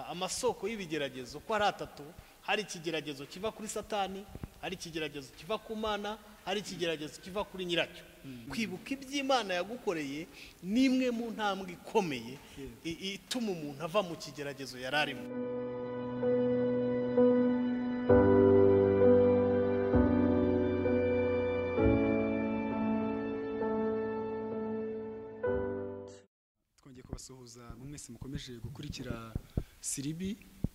amasoko y'ibigeragezo uko ari atatu hari ikigeragezo kiva kuri satani hari ikigeragezo kiva ku mana hari ikigeragezo kiva kuri nyiracyo kwibuka iby'imana yagukoreye ni imwe mu ntambwe ikomeye i- ituma umuntu ava mu kigeragezo yari arimo twongeye kubasuhuza mu mwese mukomeje gukurikira siribi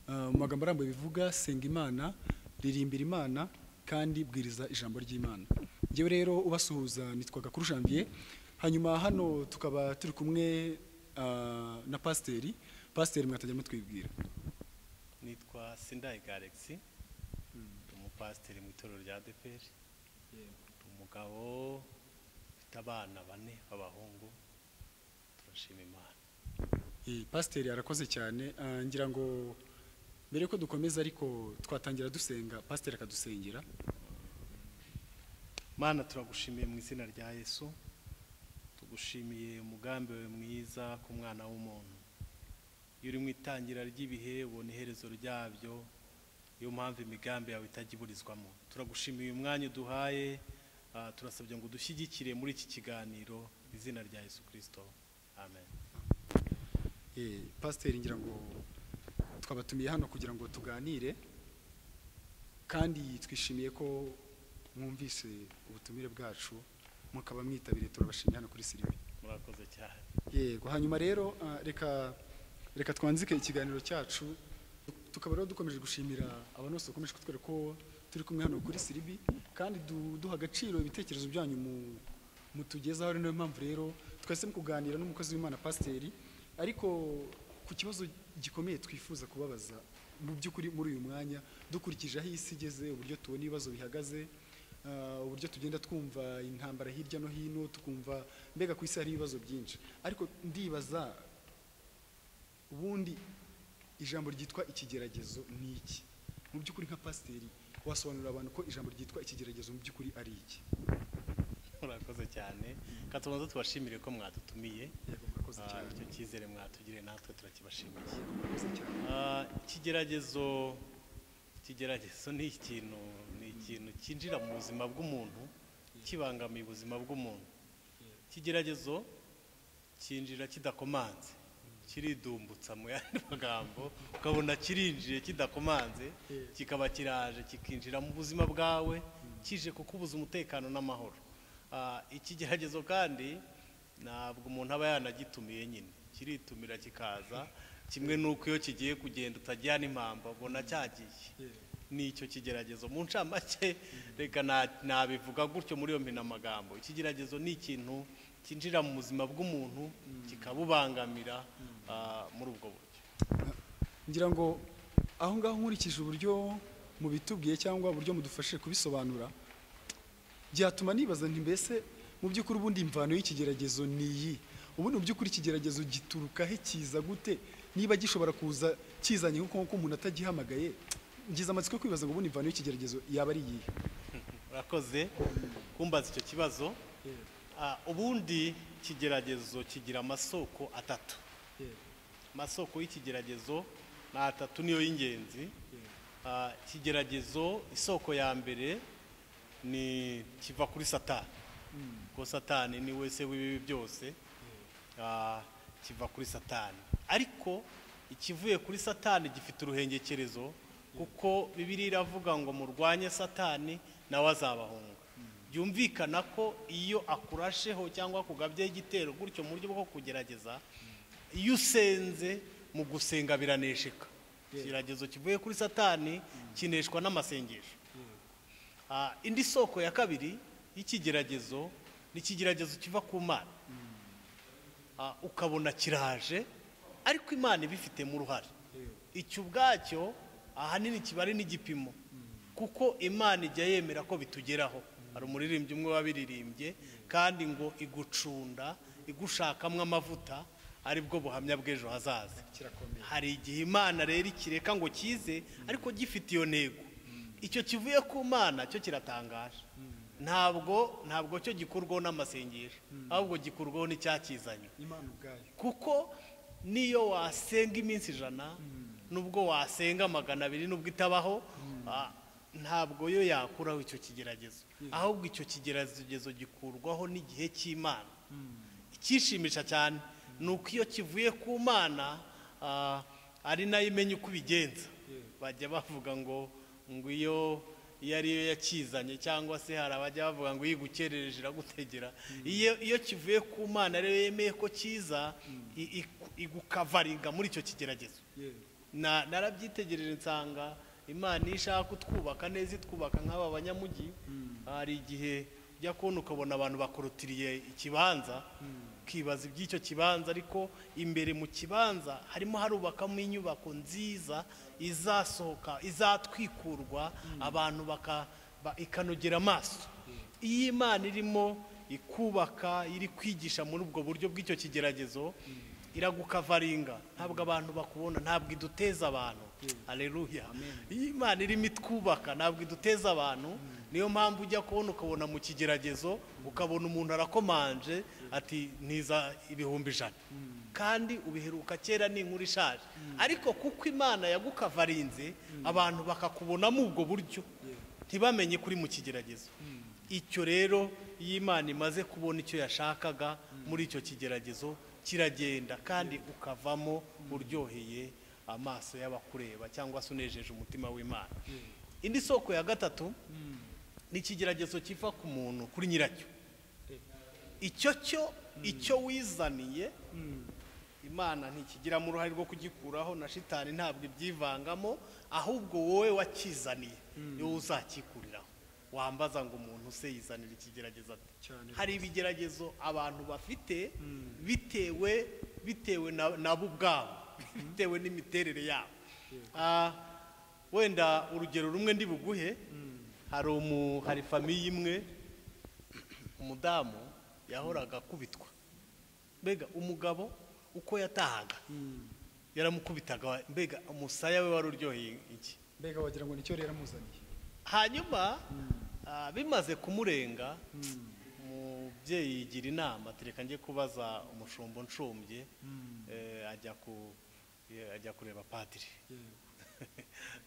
Uh, mu magambo arambuye bivuga senga imana ririmbira imana kandi bwiriza ijambo ry'imana njyewe rero ubasuhuza nitwaga kuri janvier hanyuma hano tukaba turi kumwe uh, na pasiteri pasiteri mwatajya mutwibwira nitwa sindayiga alexi ndi umupasiteri mu itorero rya adeperi ndi umugabo ufite abana bane b'abahungu turashima imana Eh, pasiteri arakoze cyane Ah, ngira ngo mbere yuko dukomeza ariko twatangira dusenga pasiteri akadusengera mana turagushimiye mu izina rya yesu tugushimiye umugambi wawe mwiza ku mwana w'umuntu iyo uri mu itangira ry'ibihe ubona iherezo ryabyo niyo mpamvu imigambi yawe itajya iburizwamo turagushimiye uyu mwanya uduhaye ah, turasabye ngo udushyigikire muri iki kiganiro mu izina rya yesu kirisito amen Eh, pasiteri ngira ngo twabatumiye hano kugira ngo tuganire kandi twishimiye ko mwumvise ubutumire bwacu mukaba mwitabiriye turabashimiye hano kuri siribi murakoze cyane yego hanyuma rero ah, reka reka twanzike ikiganiro cyacu tukaba rero dukomeje gushimira abantu bose bakomeje kutwereka ko turi kumwe hano kuri siribi kandi du- duha agaciro ibitekerezo byanyu mu- mutugezaho ari nayo mpamvu rero twahisemo kuganira n'umukozi w'imana pasiteri ariko ku kibazo gikomeye twifuza kubabaza mu by'ukuri muri uyu mwanya dukurikije aho isi igeze uburyo tubona ibibazo bihagaze Ah, uburyo tugenda twumva intambara hirya no hino tukumva mbega ku isi hari ibibazo byinshi ariko ndibaza ubundi ijambo ryitwa ikigeragezo ni iki mu by'ukuri nka pasiteri wasobanurira abantu ko ijambo ryitwa ikigeragezo mu by'ukuri ari iki murakoze cyane reka tubanza tubashimire ko mwadutumiye yego murakoze Ah, cyane icyo cyizere mwatugiriye natwe turakibashimiye Yego, murakoze cyane Ah, ikigeragezo ikigeragezo ni ikintu ni ikintu cyinjira mu buzima bw'umuntu kibangamiye ubuzima bw'umuntu ikigeragezo cyinjira kidakomanze kiridumbutsa mu yandi magambo ukabona kirinjiye kidakomanze kikaba kiraje kikinjira mu buzima bwawe kije kukubuza umutekano n'amahoro Ah, ikigeragezo kandi ntabwo umuntu aba yanagitumiye nyine kiritumira kikaza kimwe n'uko iyo kigiye kugenda utajyana impamba ubona cyagiye Yego. nicyo kigeragezo mu ncamake reka na- nabivuga gutyo muri iyo mpinamagambo ikigeragezo ni ikintu cyinjira mu buzima bw'umuntu kikabubangamira ah, muri ubwo buryo ngira ngo aho ngaho nkurikije uburyo mubitubwiye cyangwa uburyo mudufashije kubisobanura byatuma nibaza nti mbese mu by'ukuri ubundi imvano y'ikigeragezo ni iyi ubundi mu by'ukuri ikigeragezo gituruka he kiza gute niba gishobora kuza kizanye nk'uko nk'uko umuntu atagihamagaye ngize amatsiko yo kwibaza ngo ubundi imvano y'ikigeragezo yaba ari iyihe urakoze kumbaza icyo kibazo Ah, ubundi ikigeragezo kigira amasoko atatu amasoko y'ikigeragezo ni atatu niyo y'ingenzi Ah, ikigeragezo isoko ya mbere ni kiva kuri satani kuko satani ni we se w'ibibi byose Ah, kiva kuri satani ariko ikivuye kuri satani gifite uruhengekerezo kuko bibiri iravuga ngo murwanye satani nawe azabahunga byumvikana ko iyo akurasheho cyangwa akugabyeho igitero gutyo mu buryo bwo kugerageza iyo usenze mu gusenga biranesheka ikigeragezo kivuye kuri satani kineshwa n'amasengesho Ah, indi soko ya kabiri y'ikigeragezo ni ikigeragezo kiva ku mana Ah, ukabona kiraje ariko imana ibifitemo uruhare icyo ubwacyo ahanini kiba ari n'igipimo kuko imana ijya yemera ko bitugeraho hari umuririmbyi umwe wabiririmbye kandi ngo igucunda igushakamo amavuta aribwo buhamya bw'ejo hazaza kirakomeye hari igihe imana rero ikireka ngo kize ariko gifite iyo ntego icyo kivuye ku mana cyo kiratangaje ntabwo ntabwo cyo gikurwaho n'amasengesho ahubwo gikurwaho n'icyakizanye imana ubwayo kuko niyo wasenga iminsi ijana nubwo wasenga magana abiri nubwo itabaho ah, ntabwo yo yakuraho icyo kigeragezo ahubwo icyo kigeragezo gikurwaho n'igihe cy'imana ikishimisha cyane ni uko iyo kivuye ku mana ah, ari nayo imenya uko ibigenza bajya bavuga ngo ngo iyo iyo ari yo yakizanye cyangwa se hari abajya bavuga ngo iyo igukerereje iragutegera iyo iyo kivuye ku mana rero yemeye ko kiza i- iku- igukavaringa muri icyo kigeragezo yego Na- narabyitegereje nsanga imana iyo ishaka kutwubaka neza itwubaka nk'aba banyamujyi hari igihe ujya kubona ukabona abantu bakorotiriye ikibanza ukibaza iby'icyo kibanza ariko imbere mu kibanza harimo harubakamo inyubako nziza izasohoka izatwikurwa abantu baka ba- ikanogera amaso iyo imana irimo ikubaka iri kwigisha muri ubwo buryo bw'icyo kigeragezo iragukavaringa ntabwo abantu bakubona ntabwo iduteza abantu aleluya iyo imana irimo itwubaka ntabwo iduteza abantu niyo mpamvu ujya kubona ukabona mu kigeragezo ukabona umuntu arakomanje ati ntiza ibihumbi ijana kandi ubiheruka kera ni inkuru ishaje ariko kuko imana yagukavarinze abantu bakakubonamo ubwo buryo ntibamenye kuri mu kigeragezo icyo rero iyo imana imaze kubona icyo yashakaga muri icyo kigeragezo kiragenda kandi ukavamo uryoheye amaso y'abakureba cyangwa se unejeje umutima w'imana indi soko ya gatatu ni ikigeragezo kiva ku muntu kuri nyiracyo icyo cyo icyo wizaniye imana ntikigiramo uruhare rwo kugikuraho na shitani ntabwo ibyivangamo ahubwo wowe wakizaniye niwe uzakikuriraho wambaza ngo umuntu se yizanira ikigeragezo ate Cyane hari ibigeragezo abantu bafite bitewe bitewe na- nabo ubwabo bitewe n'imiterere yabo Ah, wenda urugero rumwe ndi buguhe hari umu hari famiye imwe umudamu yahoraga akubitwa mbega umugabo uko yatahaga yaramukubitaga mbega umusaya we wari uryoheye iki mbega wagira ngo nicyo rero amuzaniye hanyuma ah, bimaze kumurenga umubyeyi yigira inama tereka njye kubaza umushumba unshumbye eh, ajya ku eh, ajya kureba padiri yego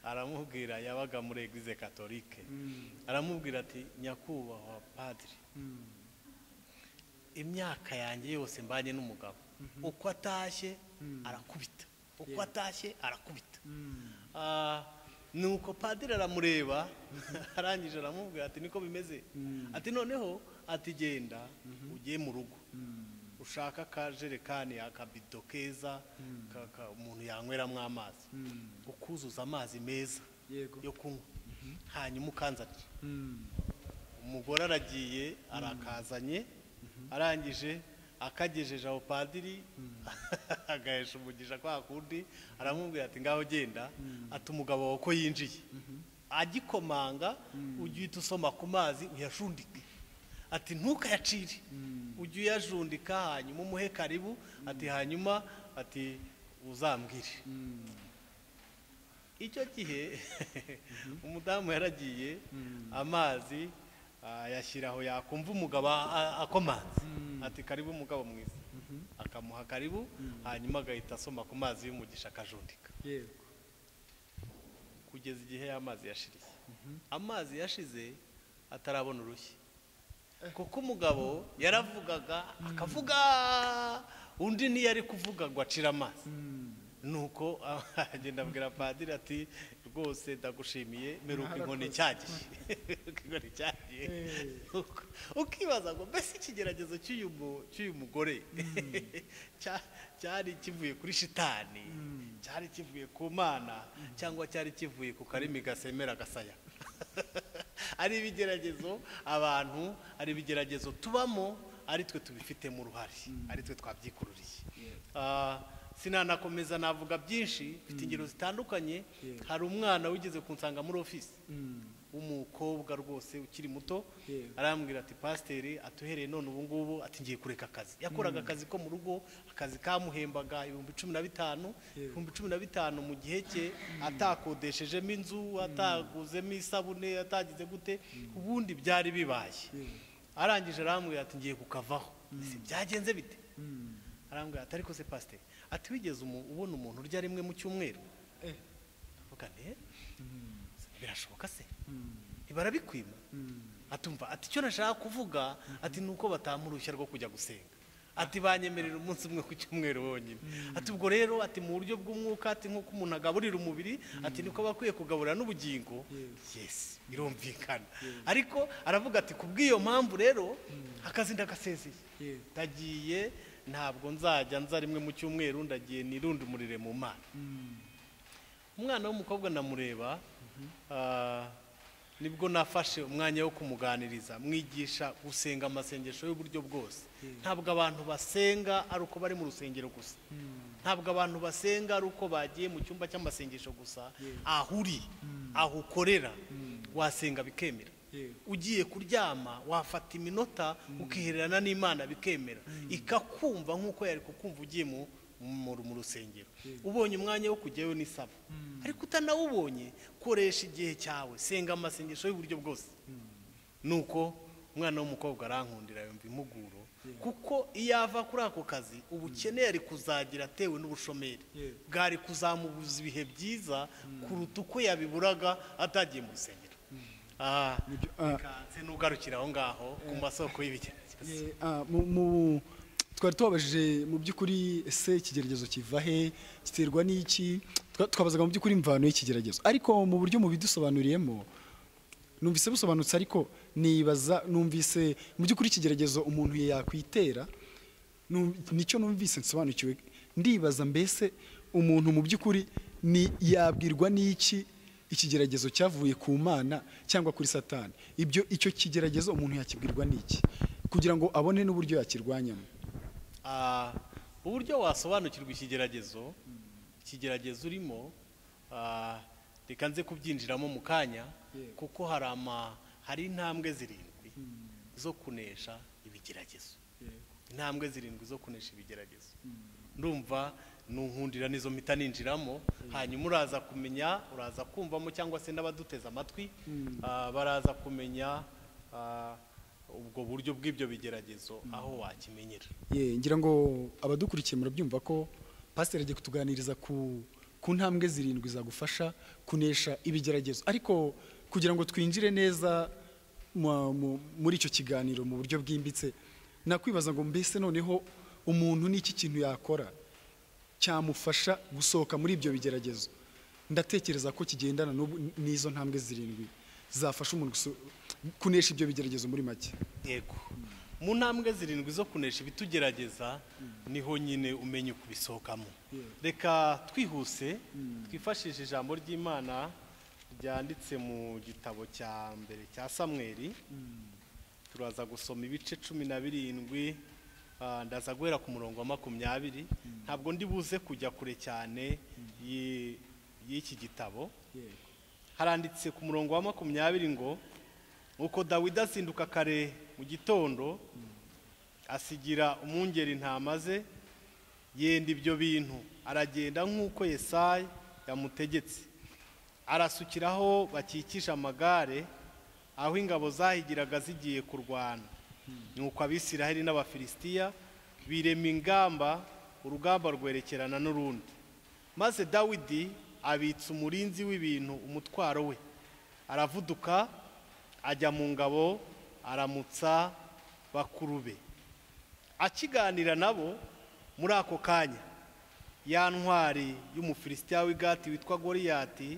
aramubwira yabaga muri eglise katolike aramubwira ati nyakubahwa padiri Mm. imyaka yanjye yose mbanye n'umugabo uko atashye arakubita uko atashye arakubita Mm. Ah, nuko padiri aramureba arangije aramubwira ati niko bimeze ati noneho ati genda ugiye mu rugo ushaka akajerekani akabido keza ka- ka- umuntu yanyweramo amazi Mm. ukuzuza amazi meza yego yo kunywa hanyuma ukanzanira Mm. umugore aragiye arakazanye arangije akagejeje aho padiri agahesha umugisha kwa kundi aramubwira ati ngaho genda ati umugabo wawe ko yinjiye agikomanga ujya uhita usoma ku mazi uyajundike ati ntukayacire ujye uyajundika hanyuma umuhe karibu ati hanyuma ati uzambwire icyo gihe umudamu yaragiye amazi ah, yashyiraho yakumva umugabo a- a- akomanze ati karibu umugabo mwiza akamuha karibu hanyuma agahita asoma ku mazi y'umugisha akajundika yego kugeza igihe amazi yashiriye amazi yashize atarabona urushyi kuko umugabo yaravugaga akavuga undi niyo ari kuvuga ngo acire amazi nuko agenda abwira padiri ati rwose ndagushimiye meruka inkoni cyagiye Meruka inkoni cyagiye Nuko ukibaza ngo mbese ikigeragezo cy'uyu mu- cy'uyu mugore cya- cyari kivuye kuri shitani cyari kivuye ku mana cyangwa cyari kivuye ku karimi gasemera gasaya ari ibigeragezo abantu ari ibigeragezo tubamo ari twe tubifitemo uruhare ari twe twabyikururiye Ah, sinanakomeza navuga byinshi mfite ingero zitandukanye Yeah. hari umwana wigeze kunsanga muri ofisi Mm. w'umukobwa rwose ukiri muto Yeah. arambwira ati pasiteri atuhereye none ubu ngubu ati ngiye kureka akazi yakoraga akazi ko mu rugo akazi kamuhembaga ibihumbi cumi na bitanu Yeah. ibihumbi cumi na bitanu mu gihe cye atakodeshejemo inzu ataguzemo isabune atagize gute ubundi byari bibaye Yeah. arangije arambwira ati ngiye kukavaho Ese byagenze bite arambwira ati ariko se pasiteri ati wigeze umu- ubona umuntu urya rimwe mu cyumweru eh avuga nti birashoboka se barabikwiba atumva ati icyo nashaka kuvuga ati ni uko bataha uruhushya rwo kujya gusenga ati banyemerera umunsi umwe ku cyumweru wonyine ati ubwo rero ati mu buryo bw'umwuka ati nk'uko umuntu agaburira umubiri ati niko bakwiye kugaburira n'ubugingo yesi birumvikana ariko aravuga ati ku bw'iyo mpamvu rero akazi ndagasezeye Yeah. ndagiye ntabwo nzajya nza rimwe mu cyumweru ndagiye nirundumurire mu mana umwana w'umukobwa ndamureba ah, nibwo nafashe umwanya wo kumuganiriza mwigisha gusenga amasengesho y'uburyo bwose ntabwo abantu basenga ari uko bari mu rusengero gusa ntabwo abantu basenga ari uko bagiye mu cyumba cy'amasengesho gusa aho uri aho ukorera wasenga bikemera Yeah. ugiye kuryama wafata iminota ukihererana n'imana bikemera ikakumva nk'uko yari kukumva ugiye mu mu- mu rusengero ubonye umwanya wo kujyayo ni saba ariko utanawubonye koresha igihe cyawe senga amasengesho y'uburyo bwose nuko umwana w'umukobwa arankundira yumva impuguro kuko iyo ava kuri ako kazi ubukene yari kuzagira atewe n'ubushomeri Yeah. bwari kuzamubuza ibihe byiza kuruta uko yabiburaga atagiye mu rusengero Ah, Nibyo, ah, kanse n'ugarukira aho ngaho ku masoko y'ibigeragezo Eh, ah, mu- mu- twari tubabajije mu by'ukuri ese ikigeragezo kiva he giterwa n'iki Twa- twabazaga mu by'ukuri imvano y'ikigeragezo ariko mu buryo mubidusobanuriyemo numvise busobanutse ariko nibaza numvise mu by'ukuri ikigeragezo umuntu yakwitera num- nicyo numvise nsobanukiwe ndibaza mbese umuntu mu by'ukuri ni yabwirwa n'iki ikigeragezo cyavuye ku mana cyangwa kuri satani ibyo icyo kigeragezo umuntu yakibwirwa n'iki kugira ngo abone n'uburyo yakirwanyamo Ah, uburyo wasobanukirwa ikigeragezo ikigeragezo urimo ah, reka nze kubyinjiramo mu kanya Yego. kuko hari ama hari intambwe zirindwi zo kunesha ibigeragezo intambwe zirindwi zo kunesha ibigeragezo ndumva nunkundira nizo mpita ninjiramo hanyuma uraza kumenya uraza kumvamo cyangwa se n'abaduteze amatwi ah, baraza kumenya ah, ubwo buryo bw'ibyo bigeragezo aho wakimenyera Ye, ngira ngo abadukurikiye murabyumva ko pasiteri agiye kutuganiriza ku ku ntambwe zirindwi zagufasha kunesha ibigeragezo ariko kugira ngo twinjire neza mu- mu- muri icyo kiganiro mu buryo bwimbitse nakwibaza ngo mbese noneho umuntu n'iki kintu yakora cyamufasha gusohoka muri ibyo bigeragezo ndatekereza ko kigendana n'ubu- n'izo ntambwe zirindwi zafasha umuntu guso- kunesha ibyo bigeragezo muri make yego mu ntambwe zirindwi zo kunesha ibitugerageza niho nyine umenya ukubisohokamo reka twihuse twifashishe ijambo ry'imana ryanditse mu gitabo cya mbere cya samweri turaza gusoma ibice cumi na birindwi ah, ndaza guhera ku murongo wa makumyabiri ntabwo ndi buze kujya kure cyane y'i- y'iki gitabo haranditse ku murongo wa makumyabiri ngo nuko dawidi azinduka kare mu gitondo asigira umwungeri intama ze yenda ibyo bintu aragenda nk'uko yesayi yamutegetse arasukiraho bakikije amagare aho ingabo zahigiraga zigiye kurwana nuko abisiraheli n'abafilisitiya birema ingamba urugamba rwerekerana n'urundi maze dawidi abitsa umurinzi w'ibintu umutwaro we aravuduka ajya mu ngabo aramutsa bakuru be akiganira nabo muri ako kanya ya ntwari y'umufilisitiya w'igati witwa goriyati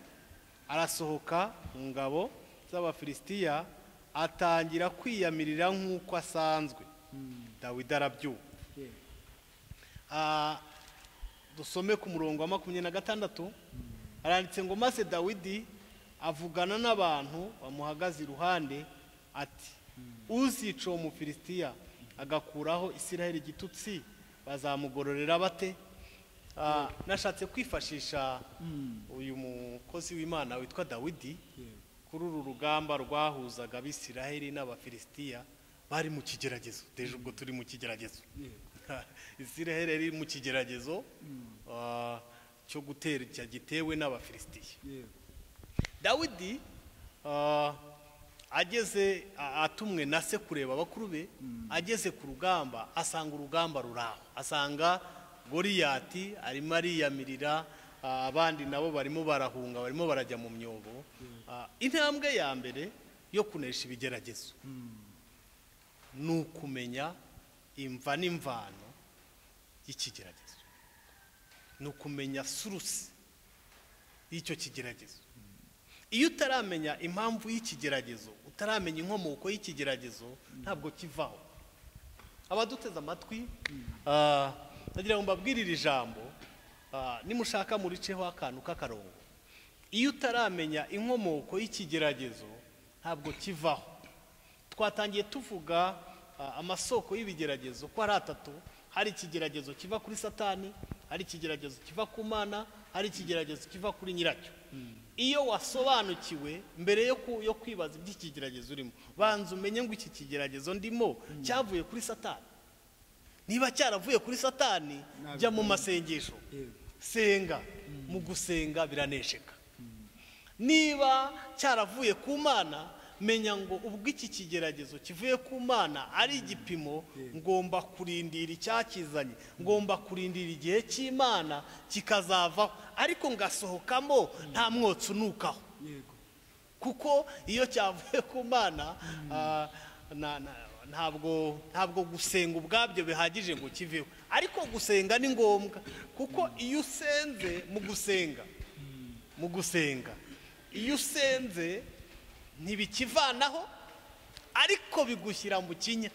arasohoka mu ngabo z'abafilisitiya atangira kwiyamirira nk'uko asanzwe dawidi arabyuka Ah, dusome ku murongo wa makumyabiri na gatandatu haranditse ngo maze dawidi avugana n'abantu bamuhagaze iruhande ati uzica uwo mufilisitiya agakuraho isiraheli igitutsi bazamugororera bate Ah, nashatse kwifashisha uyu mukozi w'imana witwa dawidi kuri uru rugamba rwahuzaga abisiraheli n'abafilisitiya bari mu kigeragezo deje ubwo turi mu kigeragezo isiraheli yari mu kigeragezo ah, cyo gutera cya gitewe n'abafilisitiya dawidi ah, ageze a- atumwe na se kureba bakuru be ageze ku rugamba asanga urugamba ruraho asanga goriyati arimo ariyamirira ah, abandi nabo barimo barahunga barimo barajya mu myobo Ah, intambwe ya mbere yo kunesha ibigeragezo ni ukumenya imva n'imvano y'ikigeragezo ni ukumenya surusi y'icyo kigeragezo iyo utaramenya impamvu y'ikigeragezo utaramenya inkomoko y'ikigeragezo ntabwo kivaho abaduteze amatwi ah, nagira ngo mbabwire iri jambo ah, nimushaka muriceho akantu k'akarongo iyo utaramenya inkomoko y'ikigeragezo ntabwo kivaho twatangiye tuvuga ah, amasoko y'ibigeragezo ko ari atatu hari ikigeragezo kiva kuri satani hari ikigeragezo kiva ku mana hari ikigeragezo kiva kuri nyiracyo iyo wasobanukiwe mbere yo ku- yo kwibaza iby'ikigeragezo urimo banza umenye ngo iki kigeragezo ndimo cyavuye kuri satani niba cyaravuye kuri satani Ntabwo- jya mu masengesho Yego. senga mu gusenga biranesheka niba cyaravuye ku mana menya ngo ubwo iki kigeragezo kivuye ku mana ari igipimo ngomba kurindira icyakizanye ngomba kurindira igihe cy'imana kikazavaho ariko ngasohokamo nta mwotsi unukaho yego kuko iyo cyavuye ku mana ah, na- na- ntabwo ntabwo gusenga ubwabyo bihagije ngo kiveho ariko gusenga ni ngombwa kuko iyo usenze mu gusenga mu gusenga iyo usenze ntibikivanaho ariko bigushyira mu kinya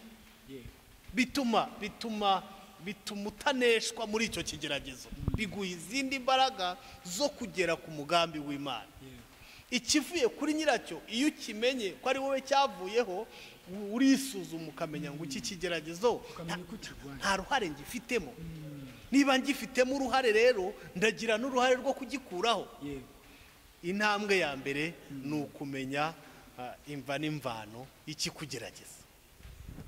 yego bituma bituma bituma utaneshwa muri icyo kigeragezo biguha izindi mbaraga zo kugera ku mugambi w'imana yego ikivuye kuri nyiracyo iyo ukimenye ko ari wowe cyavuyeho u- urisuzuma ukamenya ngo iki kigeragezo nta- ukamenya uko ukirwanya nta ruhare ngifitemo niba ngifitemo uruhare rero ndagira n'uruhare rwo kugikuraho yego intambwe ya mbere ni ukumenya ah, imva n'imvano ikikugerageza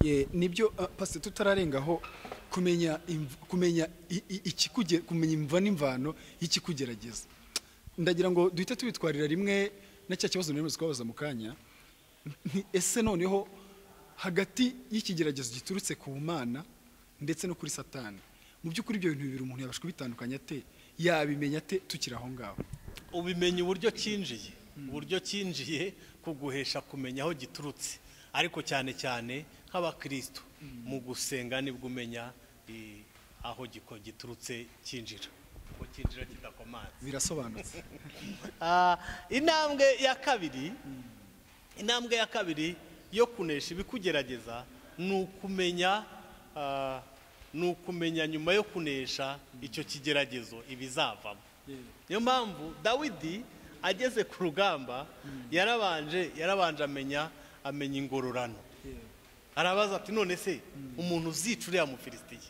Ye, nibyo ah, pastor tutararengaho kumenya imv- kumenya i- i- ikikuge kumenya imva n'imvano y'ikikugerageza ndagira ngo duhite tubitwarira rimwe na cya kibazo nemeze kubabaza mu kanya nti ese noneho hagati y'ikigeragezo giturutse ku mana ndetse no kuri satani mu by'ukuri ibyo bintu bibiri umuntu yabasha kubitandukanya ate yabimenya ate tukiri aho ngaho ubimenya uburyo cyinjiye uburyo cyinjiye kuguhesha kumenya aho giturutse ariko cyane cyane nk'abakristo mu gusenga nibwo umenya eh, aho giko- giturutse cyinjira ko cyinjira kidakomanze birasobanutse Ah, intambwe ya kabiri intambwe ya kabiri yo kunesha ibikugerageza ni ukumenya ah, ni ukumenya nyuma yo kunesha icyo kigeragezo ibizavamo niyo mpamvu dawidi ageze ku rugamba yarabanje yarabanje amenya amenya ingororano arabaza ati none se umuntu uzica uriya mufilisitiya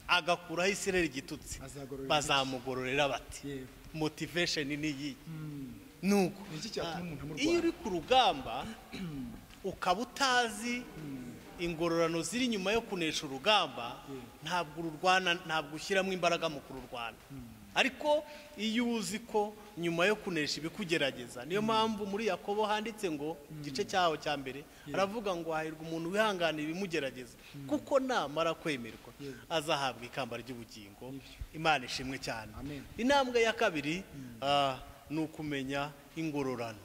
agakuraho isirere igitutsi Azagororera bazamugororera bati Yego. motivation ni iyi nuko Ni iki cyatuma ah, umuntu amurwanya? iyo uri ku rugamba ukaba utazi ingororano ziri inyuma yo kunesha urugamba ntabwo ururwana ntabwo ushyiramo imbaraga mu kururwana ariko iyo uzi ko nyuma yo kunesha ibikugerageza niyo mpamvu muri yakobo handitse ngo igice cyaho cya mbere aravuga ngo hahirwa umuntu wihanganira ibimugerageza kuko namara kwemerwa azahabwa ikamba ry'ubugingo imana ishimwe cyane Amen. intambwe ya kabiri ah, ni ukumenya ingororano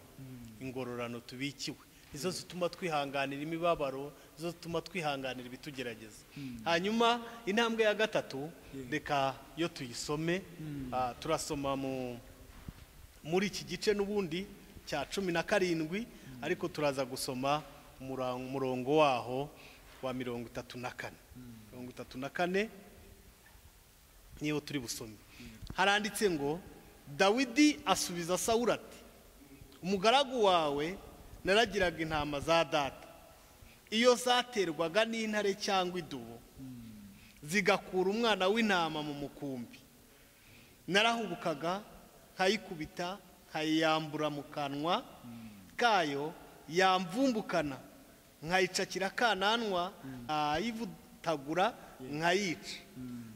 ingororano tubikiwe nizo zituma twihanganira imibabaro nizo zituma twihanganira ibitugerageza hanyuma intambwe ya gatatu reka yo tuyisome ah, turasoma mu muri iki gice n'ubundi cya cumi na karindwi ariko turaza gusoma umura- umurongo waho wa mirongo itatu na kane mirongo itatu na kane niyo turi busome haranditse ngo dawidi asubiza sawuli ati umugaragu wawe naragiraga intama za data iyo zaterwaga n'intare cyangwa idubu zigakura umwana w'intama mu mukumbi narahubukaga nkayikubita nkayiyambura mu kanwa kayo yamvumbukana nkayicakira akananwa nkayivutagura nkayica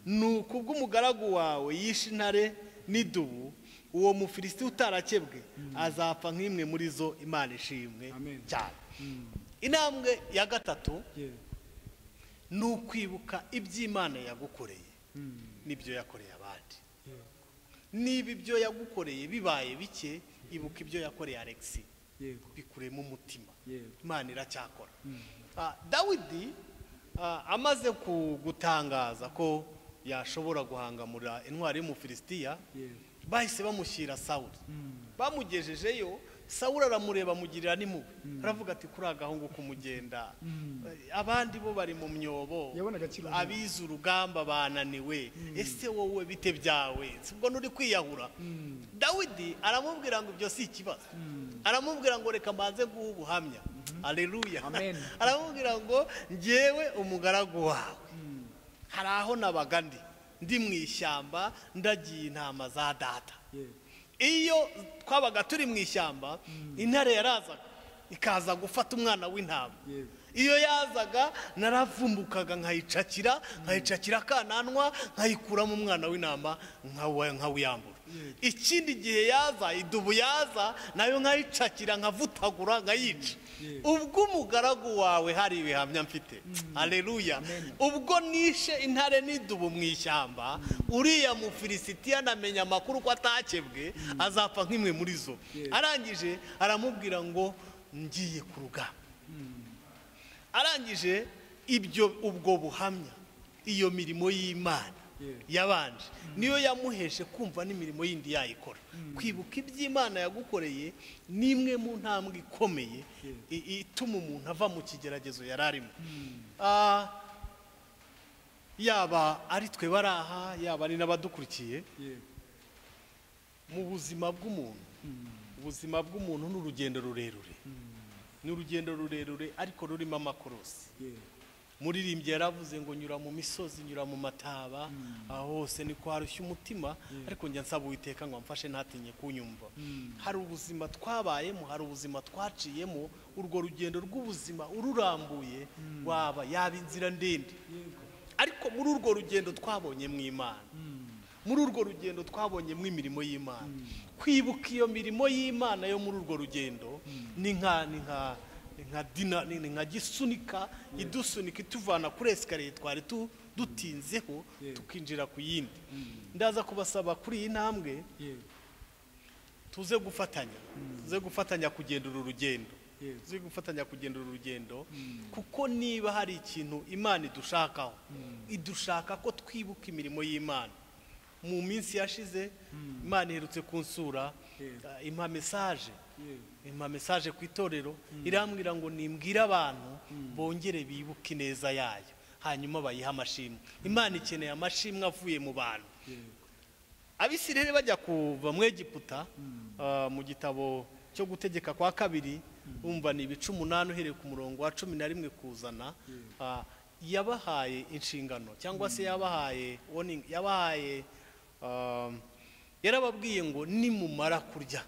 nuko ubwo umugaragu wawe yishe intare n'idubu uwo mufilisiti utarakebwe azapfa nk'imwe muri zo imana ishimwe Amen. cyane intambwe ya gatatu Yego. ni ukwibuka iby'imana yagukoreye n'ibyo yakoreye abandi niba ibyo yagukoreye bibaye bike ibuka ibyo yakoreye alexi yego bikuremo umutima Yego. imana iracyakora Ah, dawidi ah, amaze ku- gutangaza ko yashobora guhangamura intwari y'umufilisitiya yego bahise bamushyira sawuli bamugejejeyo sawuli aramureba amugirira n'impuhwe aravuga ati kuri agahungu kumugenda Eh, abandi bo bari mu myobo Yabona agaciro abize urugamba bananiwe ese wowe bite byawe si ubwo nturi kwiyahura dawidi aramubwira ngo ibyo si ikibazo aramubwira ngo reka mbanze guha ubuhamya aleluya Amen. aramubwira ngo ngewe umugaragu wawe hari aho nabaga ndi ndi mu ishyamba ndagiye intama za data yego iyo twabaga turi mu ishyamba intare yarazaga ikaza gufata umwana w'intama Yego. iyo yazaga naravumbukaga nkayicakira nkayicakira akananwa nkayikuramo umwana w'intama nkawa- nkawiyambura ikindi gihe yaza idubu yaza nayo nkayicakira nkavutagura nkayica Yego. ubwo umugaragu wawe hari ibihamya mfite aleluya ubwo nishe intare n'idubu mu ishyamba uriya mufilisitiya anamenya amakuru ko atakebwe azapfa nk'imwe muri zo Yes. arangije aramubwira ngo ngiye ku rugamba arangije ibyo ubwo buhamya iyo mirimo y'imana Yes. yabanje niyo yamuheshe kumva n'imirimo yindi yayikora kwibuka iby'imana yagukoreye ni imwe mu ntambwe ikomeye i- i- ituma umuntu ava mu kigeragezo yari arimo Ah, yaba ari twe bari aha yaba ari n'abadukurikiye yego mu buzima bw'umuntu ubuzima bw'umuntu ni urugendo rurerure ni urugendo rurerure ariko rurimo amakorosi yego muririmbyi yaravuze ngo nyura mu misozi nyura mu mataba aho hose ni kwarushya umutima ariko njya nsaba uwiteka ngo amfashe ntatinye kunyumva hari ubuzima twabayemo hari ubuzima twaciyemo urwo rugendo rw'ubuzima ururambuye waba yaba inzira ndende ariko muri urwo rugendo twabonyemo imana muri urwo rugendo twabonyemo imirimo y'imana kwibuka iyo mirimo y'imana yo muri urwo rugendo ni nka ni nka ni nka dina ni ni nka gisunika idusunika ituvana kuri esikariye twari tu- dutinzeho Yeah. tukinjira ku yindi ndaza kubasaba kuri iyi ntambwe yego tuze gufatanya tuze gufatanya kugenda uru rugendo Yego. tuze gufatanya kugenda uru rugendo kuko niba hari ikintu imana idushakaho idushaka ko twibuka imirimo y'imana mu minsi yashize imana iherutse kunsura Yego. eh, impa mesaje yego impa mesaje ku itorero irambwira ngo nimbwire abantu bongere bibuke ineza yayo hanyuma bayihe amashimwe imana ikeneye amashimwe avuye mu bantu yego abisirayeli bajya kuva mu egiputa ah, mu gitabo cyo gutegeka kwa kabiri umva ni ibice umunani uhereye ku murongo wa cumi na rimwe kuzana ah, yabahaye inshingano cyangwa se yabahaye warning, yabahaye um, yarababwiye ngo nimumara kurya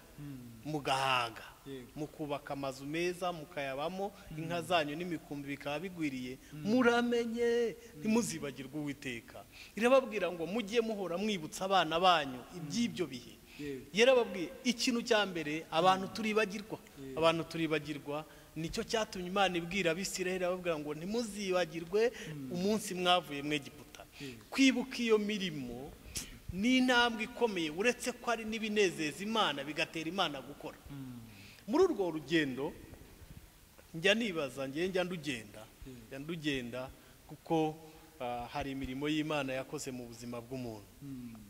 mugahaga Yego. mukubaka amazu meza mukayabamo inka zanyu n'imikumbi bikaba bigwiriye muramenye ntimuzibagirwe uwiteka irababwira ngo mujye muhora mwibutsa abana banyu iby'ibyo bihe Yego. yarababwiye ikintu cya mbere abantu turibagirwa abantu turibagirwa nicyo cyatumye imana ibwira abisirayeli ababwira ngo ntimuzibagirwe umunsi mwavuye mu egiputa Yego. kwibuka iyo mirimo ni intambwe ikomeye uretse ko ari n'ibinezeza imana bigatera imana gukora muri urwo rugendo njya nibaza njye njya ndugenda njya ndugenda kuko ah, hari imirimo y'imana yakoze mu buzima bw'umuntu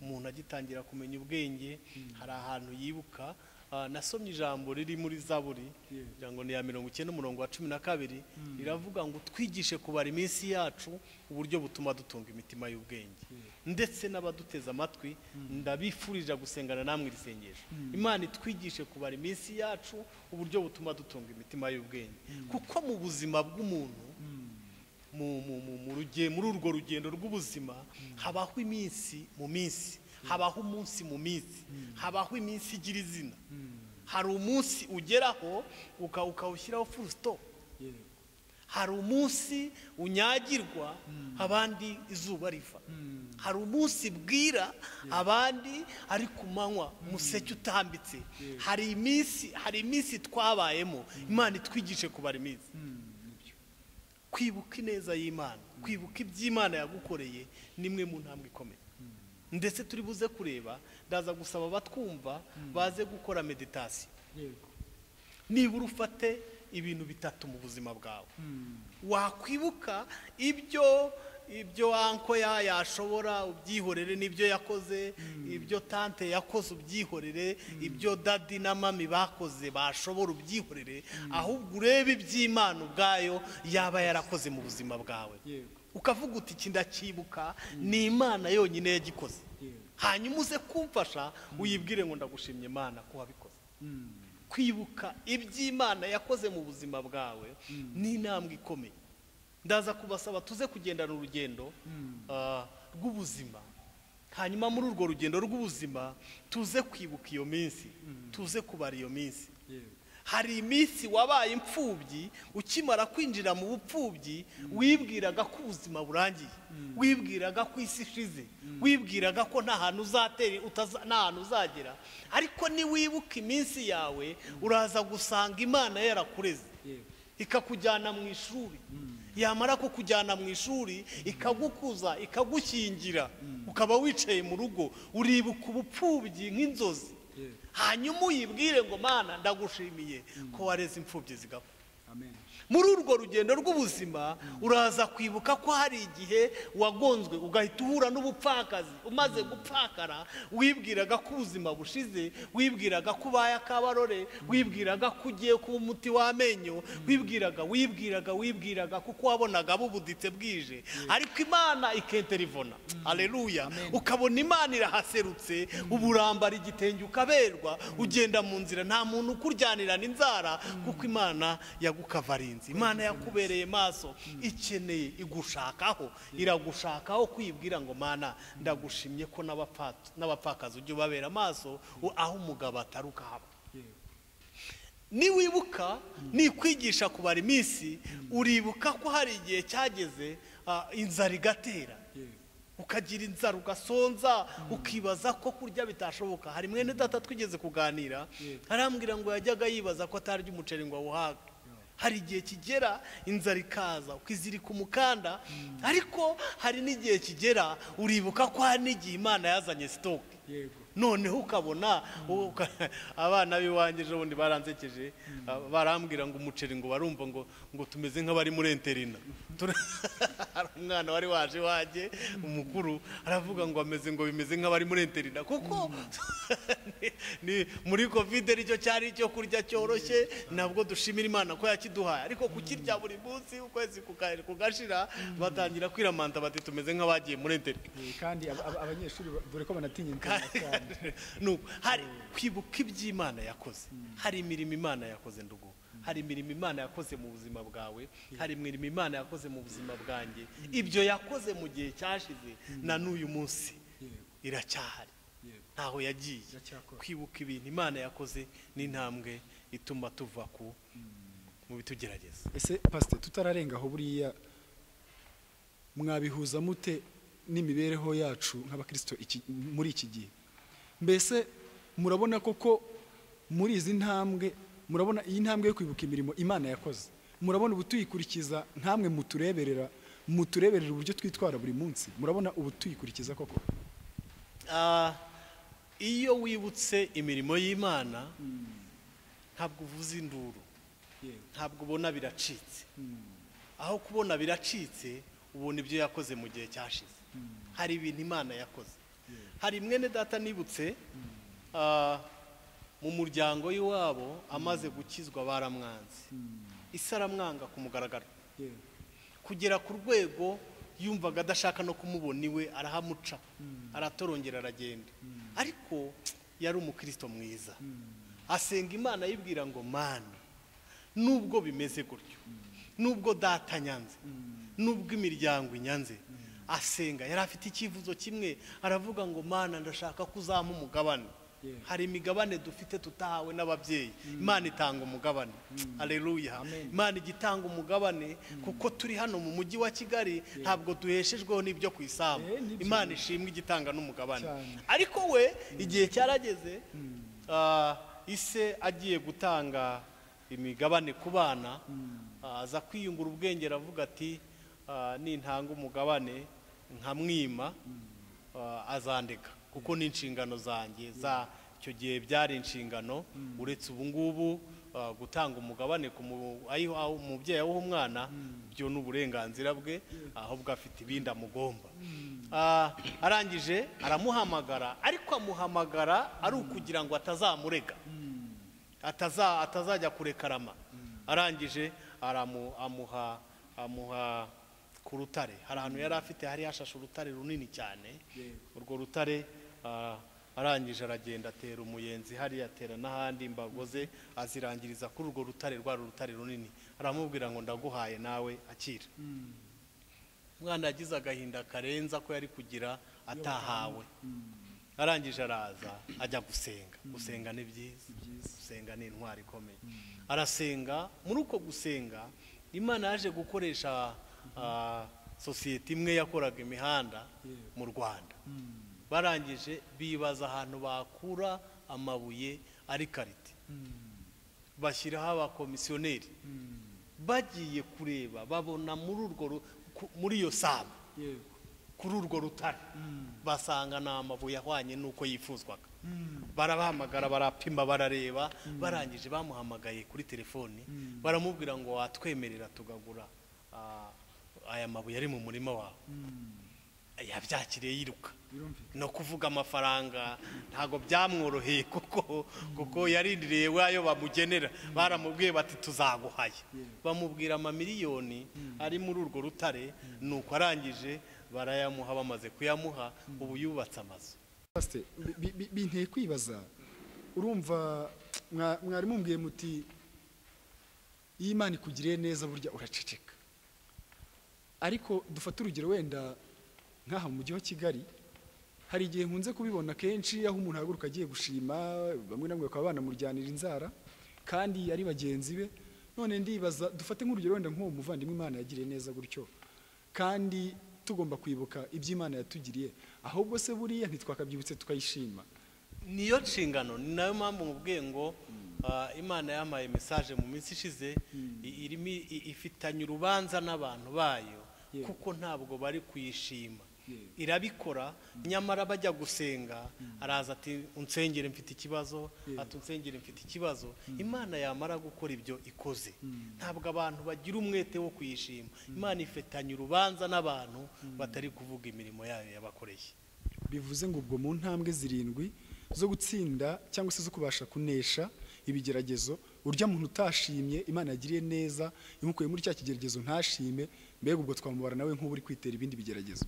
umuntu agitangira kumenya ubwenge hari ahantu yibuka Ah, nasomye ijambo riri muri zaburi Yeah. ijambo ni iya mirongo icyenda umurongo wa cumi na kabiri riravuga ngo twigishe kubara iminsi yacu uburyo butuma dutunga imitima y'ubwenge ndetse n'abaduteze amatwi ndabifurija gusengana namwe iri sengesho imana itwigishe kubara iminsi yacu uburyo butuma dutunga imitima y'ubwenge kuko mu buzima bw'umuntu mu- mu- mu- mu ruge- muri urwo rugendo rw'ubuzima habaho iminsi mu minsi habaho umunsi mu minsi habaho iminsi igira izina hari umunsi ugeraho uka- ukawushyiraho full stop yego hari umunsi unyagirwa abandi izuba riva hari umunsi bwira abandi ari ku manywa umuseke utambitse hari iminsi hari iminsi twabayemo imana itwigishe kubara iminsi kwibuka ineza y'imana kwibuka iby'imana yagukoreye ni imwe mu ntambwe ikomeye ndetse turi buze kureba ndaza gusaba abatwumva baze gukora meditasiyo yego nibura ufate ibintu bitatu mu buzima bwawe Mm. wakwibuka ibyo ibyo anko ya yashobora ubyihorere n'ibyo yakoze ibyo tante yakoze ubyihorere ibyo dadi na mami bakoze bashobora ubyihorere ahubwo urebe iby'imana ubwayo yaba yarakoze mu buzima bwawe yego ukavuga uti iki ndacyibuka ni imana yonyine yagikoze yego hanyuma uze kumfasha uyibwire ngo ndagushimye imana ko wabikoze Mm. kwibuka iby'imana yakoze mu buzima bwawe ni intambwe ikomeye ndaza kubasaba tuze kugendana urugendo Mm. ah, rw'ubuzima hanyuma muri urwo rugendo rw'ubuzima tuze kwibuka iyo minsi tuze kubara iyo minsi yego hari iminsi wabaye imfubyi ukimara kwinjira mu bupfubyi wibwiraga ko ubuzima burangiye wibwiraga ko isi ishize wibwiraga ko nta hantu uzatera utaza- nta hantu uzagera ariko niwibuka iminsi yawe uraza gusanga imana yarakureze yego ikakujyana mu ishuri yamara kukujyana mu ishuri ikagukuza ikagukingira ukaba wicaye mu rugo uribuka ubupfubyi nk'inzozi yego hanyuma uyibwire ngo mana ndagushimiye ko wareze imfubyi zigapfa amen muri urwo rugendo rw'ubuzima uraza kwibuka ko hari igihe wagonzwe ugahita uhura n'ubupfakazi umaze gupfakara wibwiraga ko ubuzima bushize wibwiraga ko ubaye akabarore wibwiraga ko ugiye kuba umuti w'amenyo wibwiraga wibwiraga wibwiraga kuko wabonaga bubuditse bwije ariko imana ikenterivona aleluya ukabona imana irahaserutse uba urambara igitenge ukaberwa ugenda mu nzira nta muntu ukuryanirana inzara kuko imana yagukavarinze imana yakubereye maso ikeneye igushakaho iragushakaho kwibwira ngo mana ndagushimye ko n'abapfa- n'abapfakazi ujya ubabera amaso u- aho umugabo atari ukahaba yego niwibuka nikwigisha kubara iminsi uribuka ko hari igihe cyageze ah, inzara igatera yego ukagira inzara ugasonza ukibaza ko kurya bitashoboka hari mwene data twigeze kuganira Yego. arambwira ngo yajyaga yibaza ko atarya umuceri ngo awuhaga hari igihe kigera inzara ikaza ukizirika umukanda ariko hari n'igihe kigera uribuka ko hari n'igihe imana yazanye sitoke yego noneho ukabona uka- abana b'iwanjye ejo bundi baransekeje ah, barambwira ngo umuceri ngo barumva ngo ngo tumeze nk'abari muri enterina Tur- hari umwana wari waje iwanjye umukuru aravuga ngo ameze ngo bimeze nk'abari muri enterina kuko ni- ni- muri kovide nicyo cyari icyo kurya cyoroshye ntabwo dushimira imana ko yakiduhaye ariko kukirya buri munsi ukwezi kuka- kugashira batangira kwiramanta bati tumeze nk'abagiye muri enterina Yego, kandi ab- ab- abanyeshuri ba- dore ko banatinya inzara cyane nuko hari kwibuka iby'imana yakoze hari imirimo imana yakoze ndugu hari imirimo imana yakoze mu buzima bwawe hari imirimo imana yakoze mu buzima bwanjye ibyo yakoze mu gihe cyashize na n'uyu munsi yego iracyahari yego ntaho yagiye iracyakora. kwibuka ibintu imana yakoze n'intambwe ituma tuva ku mu bitugerageza ese pasite tutararenga aho buriya mwabihuza mute n'imibereho yacu nk'abakirisito iki- muri iki gihe mbese murabona koko muri izi ntambwe murabona iyi ntambwe yo kwibuka imirimo imana yakoze murabona ubu tuyikurikiza nkamwe mutureberera mutureberera uburyo twitwara buri munsi murabona ubu tuyikurikiza koko Ah, iyo wibutse imirimo y'imana ntabwo uvuza induru ntabwo ubona biracitse aho kubona biracitse ubona ibyo yakoze mu gihe cyashize hari ibintu imana yakoze hari mwene data nibutse ah, mu muryango y'iwabo amaze gukizwa baramwanze isi aramwanga ku mugaragaro kugera ku rwego yumvaga adashaka no kumubona iwe arahamuca aratorongera aragenda ariko yari umukirisito mwiza asenga imana ayibwira ngo mana nubwo bimeze gutyo nubwo data nyanze nubwo imiryango inyanze asenga yari afite icyifuzo kimwe aravuga ngo mana ndashaka ko uzampa umugabane Yeah. hari imigabane dufite tutahawe n'ababyeyi imana itanga umugabane aleluya Amen. imana ijya itanga umugabane kuko turi hano mu mujyi wa kigali ntabwo duheshejweho n'ibyo ku isambu Eh, nibyo. imana ishimwe igitanga n'umugabane Cyane. ariko we igihe cyarageze ah, ise agiye gutanga imigabane ku bana ah, aza kwiyungura ubwenge aravuga ati ah, nintanga umugabane nkamwima ah, azandeka kuko ni inshingano zanjye za icyo gihe byari inshingano uretse ubu ngubu ah, gutanga umugabane ku mu- ayiho- aho- umubyeyi awuha umwana byo ni uburenganzira bwe ahubwo afite ibindi amugomba Ah, arangije aramuhamagara ariko amuhamagara ari ukugira ngo atazamurega ataza atazajya kurekarama arangije aramu amuha amuha ku rutare hari ahantu yari afite hari hashashe urutare runini cyane urwo rutare ah, arangije aragenda atera umuyenzi hariya atera n'ahandi imbago ze azirangiriza kuri urwo rutare rwari urutare runini aramubwira ngo ndaguhaye nawe akira umwana yagize agahinda karenza ko yari kugira atahawe arangije araza ajya gusenga gusenga ni byiza gusenga ni intwari ikomeye arasenga muri uko gusenga imana yaje gukoresha ah, sosiyete imwe yakoraga imihanda mu rwanda barangije bibaza ahantu bakura amabuye ari karite bashyiraho abakomisiyoneri bagiye kureba babona muri urwo ru- ku- muri iyo saba yego kuri urwo rutare basanga ni amabuye ahwanye n'uko yifuzwaga barabahamagara barapima barareba barangije bamuhamagaye kuri telefoni baramubwira ngo watwemerera tugagura ah, aya mabuye ari mu murima wawe yabyakiriye yiruka birumvikana no kuvuga amafaranga ntabwo byamworoheye kuko kuko yarindiriye wayo bamugenera baramubwiye bati tuzaguhaye bamubwira amamiliyoni ari muri urwo rutare nuko arangije barayamuha bamaze kuyamuha ubu yubatse amazu Pastor, bi- bi- bi- binteye kwibaza urumva mwa- mwari mumbwiye muti iyo imana ikugiriye neza burya uraceceka ariko dufate urugero wenda nk'aha mu mujyi wa kigali hari igihe nkunze kubibona kenshi aho umuntu ahaguruka agiye gushima bamwe na bamwe bakaba banamuryanira inzara kandi ari bagenzi be none ndibaza dufate nk'urugero wenda nk'uwo muvandimwe imana yagiriye neza gutyo kandi tugomba kwibuka ibyo imana yatugiriye ahubwo se buriya ntitwakabyibutse tukayishima niyo nshingano ni nayo mpamvu mubwiye ngo ah, imana yampaye mesaje mu minsi ishize i- irimo i- ifitanye urubanza n'abantu bayo Yego. kuko ntabwo bari kuyishima Yego. irabikora nyamara bajya gusenga araza ati unsengere mfite ikibazo ati unsengere mfite ikibazo imana yamara gukora ibyo ikoze ntabwo abantu bagira umwete wo kuyishima imana ifitanye urubanza n'abantu batari kuvuga imirimo yayo yabakoreye bivuze ngo ubwo mu ntambwe zirindwi zo gutsinda cyangwa se zo kubasha kunesha ibigeragezo urya muntu utashimye imana yagiriye neza imukuye muri cya kigeragezo ntashime mbega ubwo twamubara nawe nk'uri kwitera ibindi bigeragezo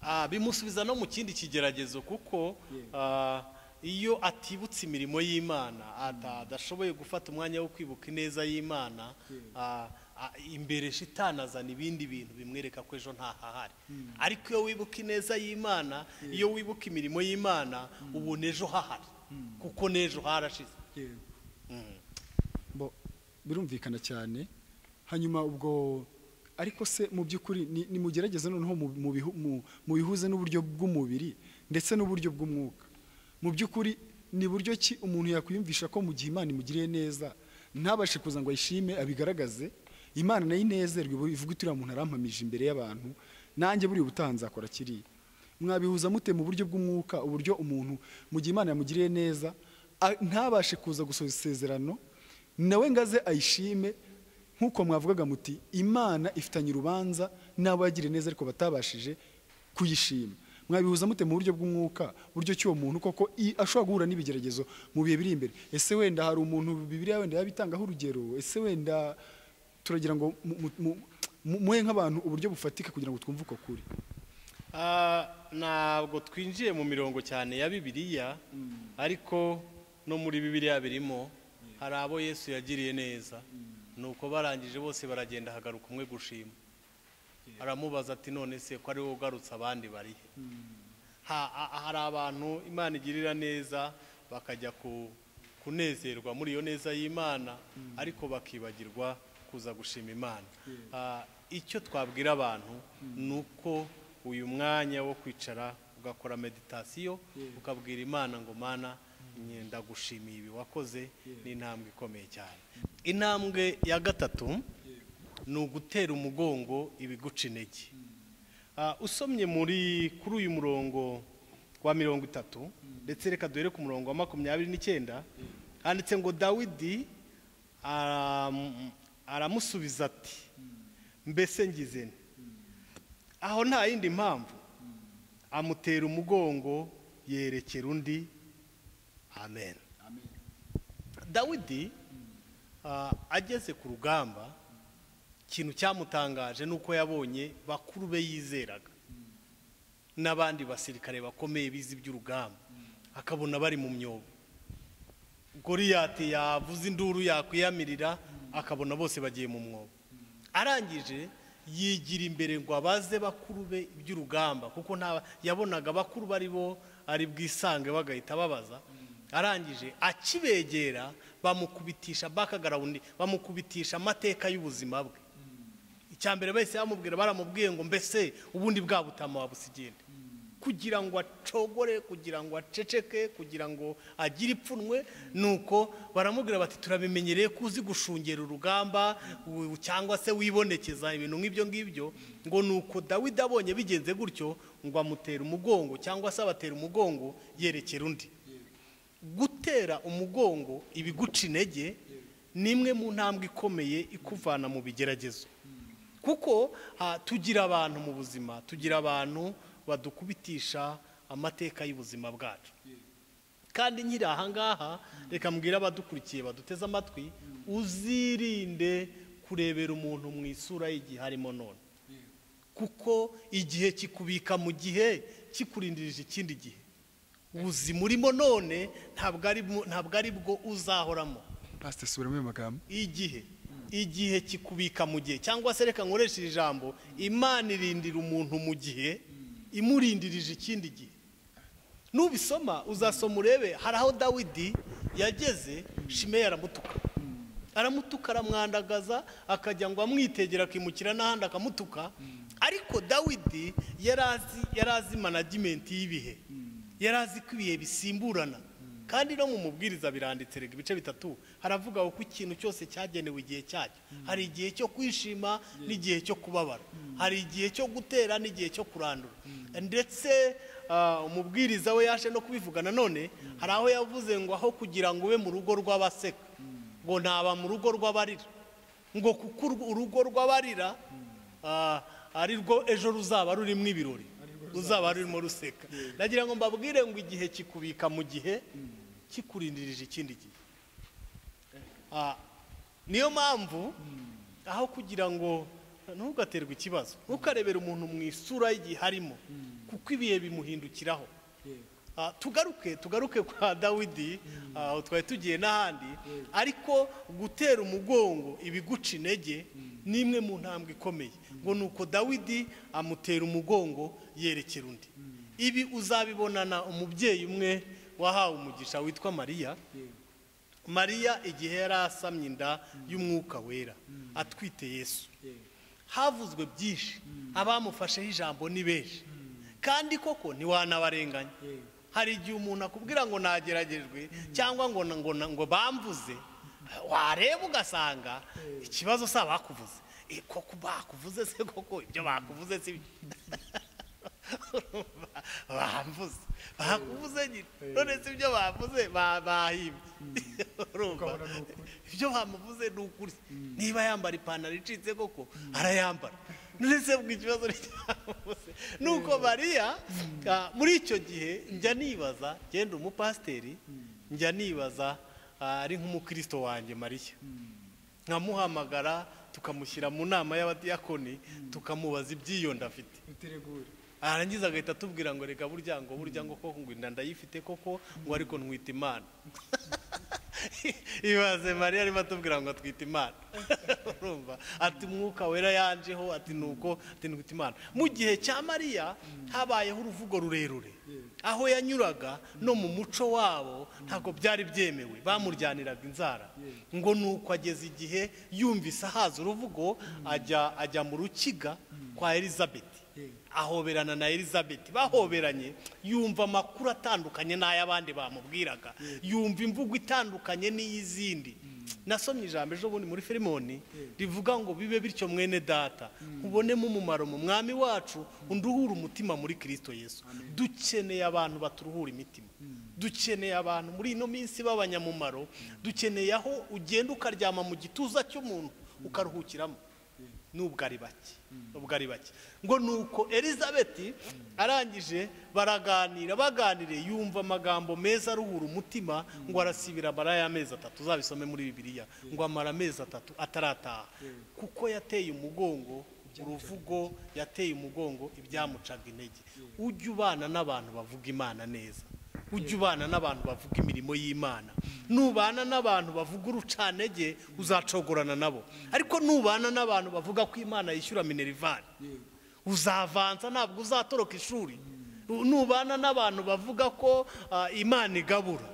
Ah, bimusubiza no mu kindi kigeragezo kuko ah, iyo atibutse imirimo y'imana ata- adashoboye gufata umwanya wo kwibuka ineza y'imana ah, ah, imbere shitani azana ibindi bintu bimwereka ko ejo ntahahari ariko iyo wibuka ineza y'imana iyo wibuka imirimo y'imana ubona ejo hahari kuko n'ejo harashize Mm. Bo, birumvikana cyane hanyuma ubwo ariko se mu by'ukuri ni- nimugerageze noneho mu- mu bihu- mu- mubihuze n'uburyo bw'umubiri ndetse n'uburyo bw'umwuka mu by'ukuri ni buryo ki umuntu yakwiyumvisha ko mu gihe imana imugiriye neza ntabashe kuza ngo ayishime abigaragaze imana nayo inezerwe ibu- ivuge iti uriya muntu arampamije imbere y'abantu nanjye buriya ubutaha nzakora kiriya mwabihuza mute mu buryo bw'umwuka uburyo umuntu mu gihe imana yamugiriye neza a- ntabashe kuza gusoza isezerano nawe ngaze ayishime nk'uko mwavugaga muti imana ifitanye urubanza n'abo yagiriye neza ariko batabashije kuyishima mwabihuza mute mu buryo bw'umwuka buryo cy'uwo muntu koko i- ashobora guhura n'ibigeragezo mu bihe biri imbere ese wenda hari umuntu bibiriya wenda yabitangaho urugero ese wenda turagira ngo mu- mu- mu- mu- muhe nk'abantu uburyo bufatika kugira ngo twumve uko kuri Ah, ntabwo twinjiye mu mirongo cyane ya bibiliya ariko no muri bibiliya birimo hari abo yesu yagiriye neza nuko barangije bose baragenda hagaruka umwe gushima aramubaza ati none se ko ari wowe ugarutse abandi bari he Ha- ha- hari abantu imana igirira neza bakajya ku- kunezerwa muri iyo neza y'imana ariko bakibagirwa kuza gushima imana Ah, icyo twabwira abantu ni uko uyu mwanya wo kwicara ugakora meditasiyo ukabwira imana ngo mana nye- ndagushimiye ibi wakoze ni intambwe ikomeye cyane intambwe ya gatatu ni ugutera umugongo ibiguca intege Ah, usomye muri kuri uyu murongo wa mirongo itatu ndetse reka duhere ku murongo wa makumyabiri n'icyenda handitse ngo dawidi aram- aramusubiza ati mbese ngize nte aho nta yindi mpamvu amutera umugongo yerekera undi amen amen dawidi ah, ageze ku rugamba ikintu cyamutangaje ni uko yabonye bakuru be yizeraga n'abandi basirikare bakomeye bize iby'urugamba akabona bari mu myobo goriyati yavuze induru yakwiyamirira akabona bose bagiye mu mwobo arangije yigira imbere ngo abaze bakuru be iby'urugamba kuko nta yabonaga bakuru bari bo ari bwisange bagahita babaza arangije akibegera bamukubitisha bakagarawundi bamukubitisha amateka y'ubuzima bwe icya mbere bahise bamubwira baramubwiye ngo mbese ubundi bwa butama wabusigende kugira ngo acogore kugira ngo aceceke kugira ngo agire ipfunwe nuko baramubwira bati turabimenyereye ko uzi gushungera urugamba u- cyangwa se wibonekeza ibintu nk'ibyo ngibyo ngo nuko dawidi abonye bigenze gutyo ngo amutera umugongo cyangwa se abatera umugongo yerekera undi gutera umugongo ibiguca intege ni imwe mu ntambwe ikomeye ikuvana mu bigeragezo kuko ah, tugira abantu mu buzima tugira abantu badukubitisha amateka y'ubuzima bwacu kandi nkiri ahangaha reka mbwire abadukurikiye baduteze amatwi uzirinde kurebera umuntu mu isura y'igihe harimo none kuko igihe kikubika mu gihe kikurindirije ikindi gihe ubuzima urimo none ntabwo ari mu- ntabwo ari bwo uzahoramo pastor subiramo ayo magambo igihe igihe kikubika mu gihe cyangwa se reka nkoreshe iri jambo imana irindira umuntu mu gihe imurindirije ikindi gihe nubisoma uzasoma urebe hari aho dawidi yageze shimeyi aramutuka aramutuka aramwandagaza akajya ngo amwitegere akimukira n'ahandi akamutuka ariko dawidi yari azi yari azi managimenti y'ibihe yari azi ko ibihe bisimburana kandi no mu mubwiriza biranditse rega ibice bitatu haravuga ko ikintu cyose cyagenewe igihe cyacyo hari igihe cyo kwishima n'igihe cyo kubabara hari igihe cyo gutera n'igihe cyo kurandura ndetse ah, umubwiriza we yaje no kubivuga nanone hari aho yavuze ngo aho kugira ngo ube mu rugo rw'abaseka ngo ntaba mu rugo rw'abarira ngo kuko urwo- urugo rw'abarira ah, ari rwo ejo ruzaba rurimo ibirori ruzaba rurimo ruseka nagira ngo mbabwire ngo igihe kikubika mu gihe kikurindirije ikindi gihe Ah, niyo mpamvu aho kugira ngo ntugaterwe ikibazo ntukarebere umuntu mu isura y'igihe harimo kuko ibihe bimuhindukiraho Ah, tugaruke tugaruke kwa dawidi ah, aho twari tugiye n'ahandi ariko gutera umugongo ibiguca intege ni imwe mu ntambwe ikomeye ngo ni uko dawidi amutera umugongo yerekera undi ibi uzabibonana umubyeyi umwe wahawe umugisha witwa mariya mariya igihe yari asamye inda y'umwuka wera atwite yesu havuzwe byinshi abamufasheho ijambo ni benshi kandi koko ntiwanabarenganya hari igihe umuntu akubwira ngo nageragejwe cyangwa ngo ngo ngo bamvuze wareba ugasanga ikibazo si abakuvuze Eh, koko bakuvuze se koko ibyo bakuvuze si Urumva? bamvuze bakuvuze nyine none si ibyo bavuze ba- bahimbye urumva Ukabona ni ukuri. ibyo bamuvuze ni ukuri niba yambara ipantaro icitse koko arayambara ndetse bwo ikibazo cyamuvuze ni uko mariya ah, muri icyo gihe njya nibaza genda umupasiteri njya nibaza ah, ari nk'umukristo wanjye mariya nkamuhamagara tukamushyira mu nama y'abadiyakoni tukamubaza ibyiyonda afite muteregure arangiza agahita atubwira ngo reka burya ngo burya ngo koko ngo inda ndayifite koko ngo ariko ntwite imana ibaze mariya arimo atubwira ngo atwite imana urumva ati umwuka wera yanjeho ati nuko ati ntwite imana mu gihe cya mariya habayeho uruvugo rurerure aho yanyuraga no mu muco wabo ntabwo byari byemewe bamuryaniraga inzara ngo nuko ageze igihe yumvise ahaza uruvugo ajya ajya mu rukiga kwa elizabeth ahoberana na elizabeth bahoberanye yumva amakuru atandukanye n'ay'abandi bamubwiraga yumva imvugo itandukanye n'iy'izindi nasomye ijambo ejo bundi muri firimoni Yeah. rivuga ngo bibe bityo mwene data ubonemo umumaro mu mwami wacu unduhure umutima muri kirisito yesu dukeneye abantu baturuhura imitima dukeneye abantu muri ino minsi b'abanyamumaro dukeneye aho ugenda ukaryama mu gituza cy'umuntu ukaruhukiramo nubwo ari bake nubwo ari bake ngo ni uko elizabeth arangije baraganira baganire yumva amagambo meza aruhura umutima ngo arasibira amara y'amezi atatu uzabisome muri bibiliya ngo amara amezi atatu atarataha kuko yateye umugongo uruvugo yateye umugongo ibyamucaga intege ujya ubana n'abantu bavuga imana neza ujya ubana n'abantu bavuga imirimo y'imana nubana n'abantu bavuga urucanege uzacogorana nabo ariko nubana n'abantu bavuga ko imana yishyura minerivani uzavanza ntabwo uzatoroka ishuri nubana n'abantu bavuga ko ah, imana igabura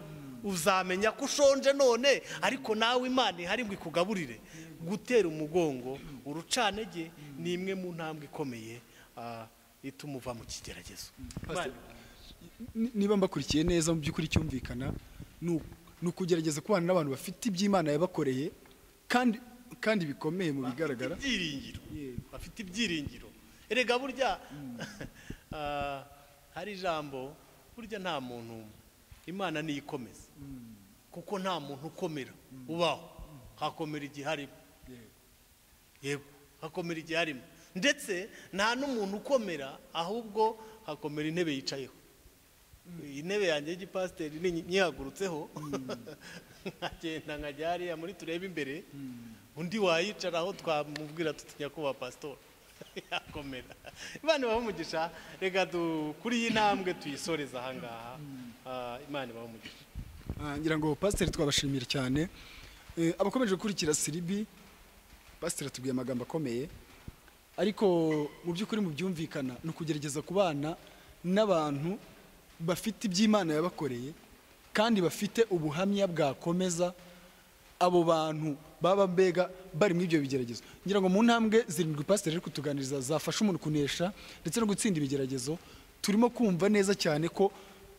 uzamenya ko ushonje none ariko nawe imana ihari ngo ikugaburire gutera umugongo urucanege ni imwe mu ntambwe ikomeye ah, ituma uva mu kigeragezo Pastor, ni- niba mbakurikiye neza mu by'ukuri cyumvikana ni u- ni ukugerageza kubana n'abantu bafite iby'imana yabakoreye kandi kandi bikomeye mu bigaragara bafite ibyiringiro Yego. bafite ibyiringiro erega burya ah, hari ijambo burya nta muntu imana niyo ikomeza kuko nta muntu ukomera ubaho hakomera igihe arimo yego hakomera igihe arimo ndetse nta n'umuntu ukomera ahubwo hakomera intebe yicayeho intebe yanjye y'igipasiteri ni nyihagurutseho nkagenda nkajya hariya muri turebe imbere undi wayicaraho twamubwira tuti nyakubahwa pasitori yakomera imana ibahe umugisha reka du- kuri iyi ntambwe tuyisoreze ahangaha Ah, imana ibahe umugisha Ah, ngira ngo pasiteri twabashimira cyane Eh, abakomeje gukurikira siribi pasiteri atubwiye amagambo akomeye ariko mu by'ukuri mu byumvikana ni ukugerageza kubana n'abantu bafite iby'imana yabakoreye kandi bafite ubuhamya bwakomeza abo bantu baba mbega bari muri ibyo bigeragezo ngira ngo mu ntambwe zirindwi pasiteri ari kutuganiriza zafasha umuntu kunesha ndetse no gutsinda ibigeragezo turimo kumva neza cyane ko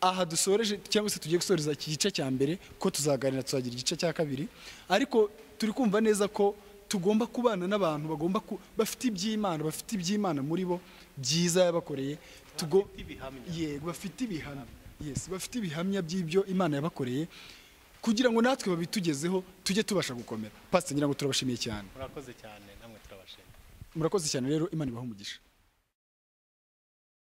aha dusoreje cyangwa se tugiye gusoreza iki gice cya mbere ko tuzaganira tuzagira igice cya kabiri ariko turi kumva neza ko tugomba kubana n'abantu bagomba ku- bafite iby'imana bafite iby'imana muri bo byiza yabakoreye tugo Bafite ibihamya. yego bafite ibihamya yes bafite ibihamya by'ibyo imana yabakoreye kugira ngo natwe babitugezeho tujye tubasha gukomera pasiteri ngira ngo turabashimiye cyane murakoze cyane namwe turabashimira murakoze cyane rero imana ibahe umugisha